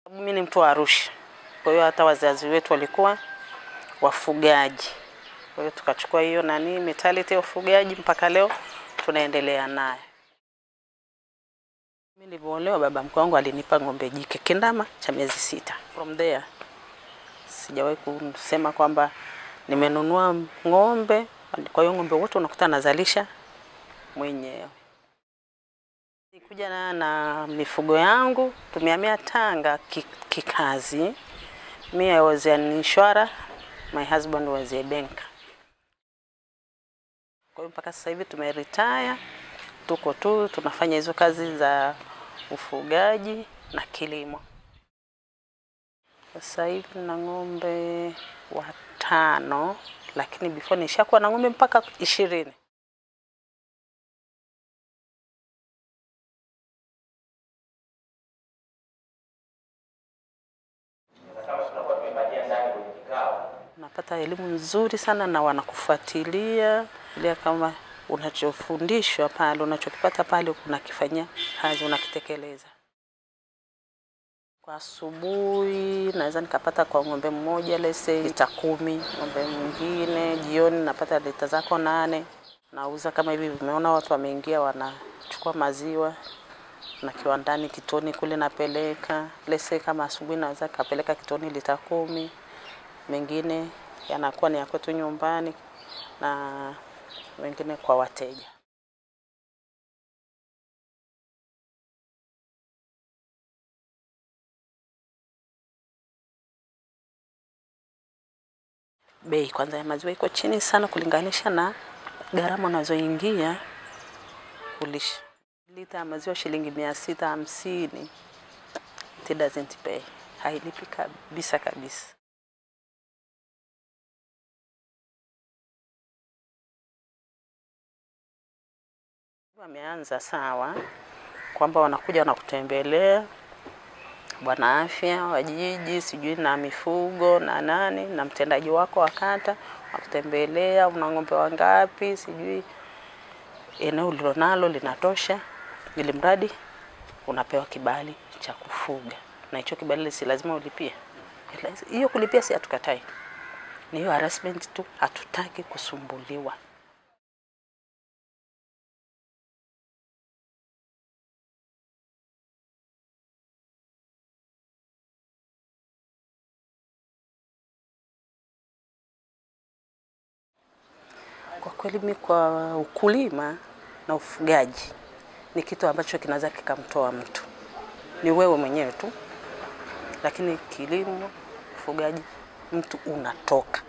Mimi ni mtu wa Arusha, kwa hiyo hata wazazi wetu walikuwa wafugaji. Kwa hiyo tukachukua hiyo nani mentality ya ufugaji mpaka leo tunaendelea naye. Mimi nilipoolewa, baba mkwe wangu alinipa ng'ombe jike kindama cha miezi sita. From there sijawahi kusema kwamba nimenunua ng'ombe. Kwa hiyo ng'ombe wote unakuta nazalisha mwenyewe. Nikuja na, na mifugo yangu tumehamia Tanga ki- kikazi. Me I was an insurer, my husband was a banker. Kwa hiyo mpaka sasa hivi tumeretire, tuko tu tunafanya hizo kazi za ufugaji na kilimo. Sasa hivi na ng'ombe watano, lakini before nishakuwa na ng'ombe mpaka ishirini. Unapata elimu nzuri sana na wanakufuatilia ile kama unachofundishwa pale, unachokipata pale unakifanyia kazi, unakitekeleza. Kwa asubuhi naweza nikapata kwa ng'ombe mmoja lese lita kumi, ng'ombe mwingine jioni napata lita zako nane. Nauza kama hivi, vimeona watu wameingia wanachukua maziwa na kiwandani kitoni kule napeleka lese, kama asubuhi naweza kapeleka kitoni lita kumi, mengine yanakuwa ni ya kwetu nyumbani na wengine kwa wateja. Bei kwanza ya maziwa iko chini sana kulinganisha na gharama unazoingia kulisha. Lita ya maziwa shilingi mia sita hamsini. It doesn't pay, hailipi kabisa kabisa. Wameanza sawa kwamba wanakuja wanakutembelea bwana afya wa jiji sijui na mifugo na nani na mtendaji wako wa kata wakutembelea, una ng'ombe wangapi, sijui eneo ulilonalo linatosha, ili mradi unapewa kibali cha kufuga, na hicho kibali si lazima ulipie. Hiyo kulipia si hatukatai, ni hiyo harassment tu, hatutaki kusumbuliwa. Kwa kweli mi kwa ukulima na ufugaji ni kitu ambacho kinaweza kikamtoa mtu, ni wewe mwenyewe tu, lakini kilimo, ufugaji, mtu unatoka